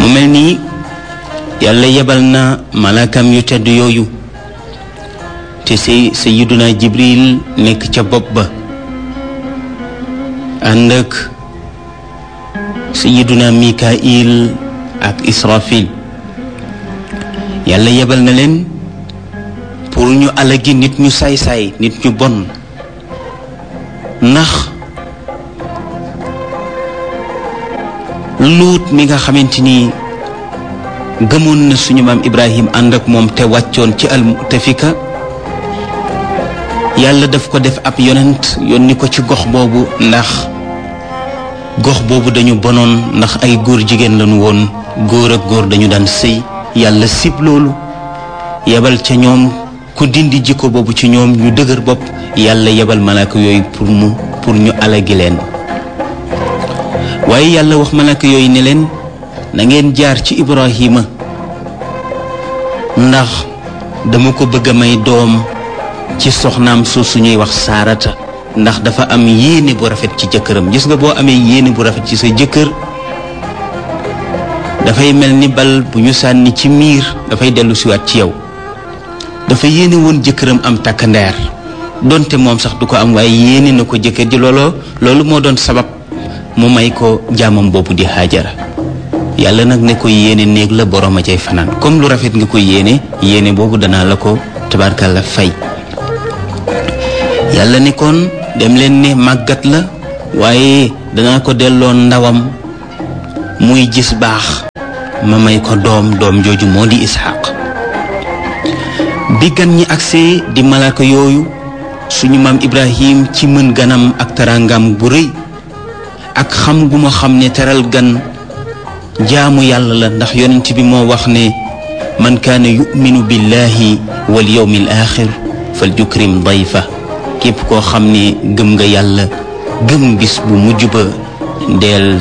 mu mel nii yàlla yebal na malaakam yu tedd yooyu te say sayiduna jibril nekk ca bopp ba ànd ak sayiduna mikail ak israfil yàlla yebal na leen pour ñu alagi nit ñu saay-saay nit ñu bon ndax luut mi nga xamante ni gëmoon na suñu maam ibrahim ànd ak moom te wàccoon ci almutafika yàlla daf ko def ab yonent yónni ko ci gox boobu ndax gox boobu dañu bonoon ndax ay góor jigéen lañu woon góor ak góor dañu daan sëy yàlla sib loolu yebal ca ñoom ku dindi jikko boobu ci ñoom ñu dëgër bopp yàlla yebal malaaka yooyu pour mu pour ñu alagi leen waaye yàlla wax malaaka yooyu ne leen na ngeen jaar ci ibrahima ndax dama ko bëgg a may doom ci soxnaam su suñuy wax saarata ndax dafa am yéene bu rafet ci jëkkëram gis nga boo amee yéene bu rafet ci sa jëkkër dafay mel ni bal bu ñu sànni ci miir dafay dellu siwaat ci yow dafa yéene woon jëkkëram am takkandeer donte moom sax du ko am waaye yéene na ko jëkkër ji looloo loolu moo doon sabab mu may ko jaamam boobu di Haajara yàlla nag ne ko yéene néeg la borom a cay fanaan comme lu rafet nga ko yéene yéene boobu danaa la ko tabarkalla fay yàlla ne kon dem leen ne màggat la waaye danaa ko delloo ndawam muy gis baax ma may ko doom doom jooju moo di Isxaaq bi gan ñi agsee di malaaka yooyu suñu maam Ibrahim ci mën ganam ak tarangam bu rëy ak xam gu ma xam ne teral gan jaamu yàlla la ndax yonent bi moo wax ne man kaana yuminu billahi wal yawmi al axir fal yukrim dayfa képp koo xam ne gëm nga yàlla gëm bis bu mujj ba deel